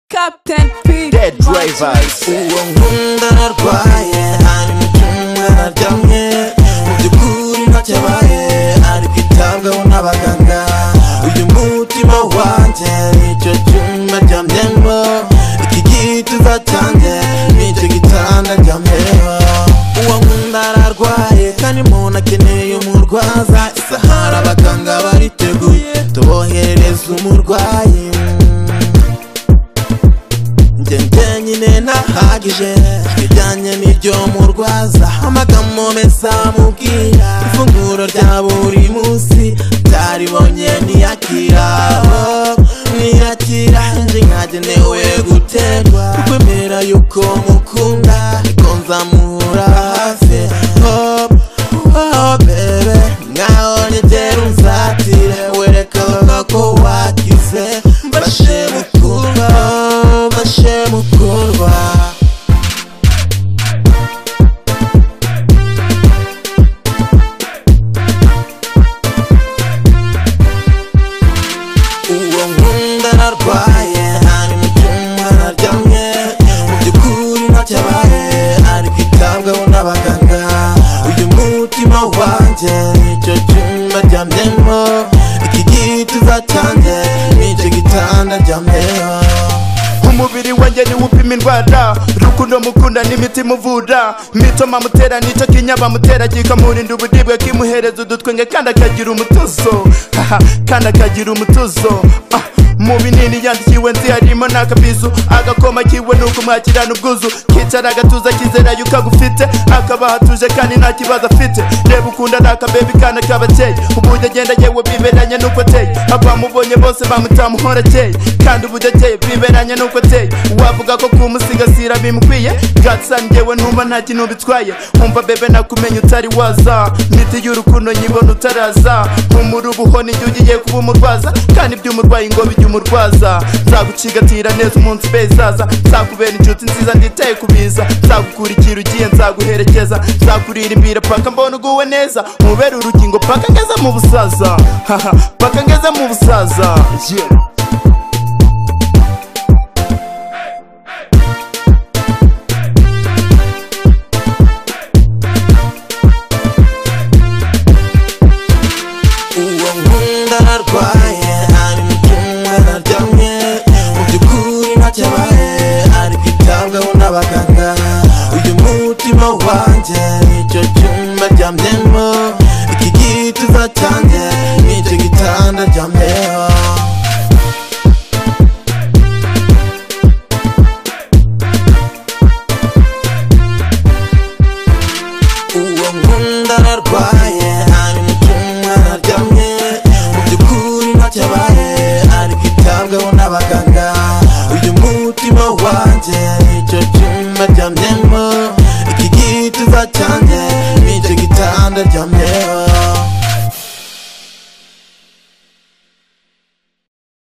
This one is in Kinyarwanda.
Captain P Dead Drivers uwo nkunda narwaye hari imitungo yararyamye mu by'ukuri ntacyabaye ari kwitabwaho n'abaganga uyu mutima wanjye nicyo cyumba aryamyemo iki gituza cyanjye nicyo gitanda aryamyeho uwo nkunda ararwaye kandi umuntu akeneye umurwaza isahara abaganga bariteguye tuboherereza umurwayi njye njyenyine ntahagije ibijyanye n'iryo murwaza amagambo meza mubwira ifunguro rya buri munsi byaribonye ntiyakira ntiyakira nje nkagenewe guterwa kwemera yuko mukunda ariko nzamuhura hafi Oh, oh, baby nkaho nyegera unzatire werekana ko wakize mbashe mukurwa mbashe mukurwa uwo nkunda narwaye ari mu cyumba naryamye mu by'ukuri ntacyabaye ari kwitabwaho n'abaganga uyu mutima wanjye nicyo cyumba aryamyemo iki gituza cyanjye nicyo gitanda aryamyeho umubiri wanjye niwo upima indwara rukundo mukunda n'imitima uvura mitoma mutera nicyo kinya bamutera kikamurinda uburibwe kimuhereza udutwenge kandi akagira umutuzo haha kandi akagira umutuzo Ah, mu binini yandikiwe nzi harimo n'akabizu agakoma kiwe ni ukumwakirana ubwuzu kicara agatuza kizera yuko agufite akabaha atuje kandi nta kibazo afite reba ukunda ni akabebi kandi akabakeye uburyo agenda yewe biberanye n'uko ateye abamubonye bose bamutamuhora akeye kandi uburyo akeye biberanye n'uko ateye wavuga ko kumusigasira bimukwiye gatsan yewe ntumva nta kintu bitwaye umva bebe nakumenya utari waza miti y'urukundo nyibona utaraza umuri ubuho nijye ugiye kuba umurwaza kandi ibyo umurwayi ngo bijye umurwaza nzagucigatira neza umunsi bezaza nzakubera inshuti nziza nditaye kubiza nzagukurikira ugiye nzaguherekeza nzakuririmbira paka mbona uguwe neza mubere urukingo paka ngeze mu busaza haha paka ngeze mu busaza yeah. uwo nkunda narwaye ari mu cyumba naryamye mu by'ukuri ntacyabaye ari kwitabwaho n'abaganga uyu mutima wanjye nicyo cyumba aryamyemo iki gituza cyanjye nicyo gitanda aryamyeho uwo nkunda ararwaye ari mu cyumba aryamye mu by'ukuri ntacyabaye ari kwitabwaho n'abaganga uyu mutima wanjye nicyo cyumba aryamyemo iki gituza cyanjye nicyo gitanda aryamye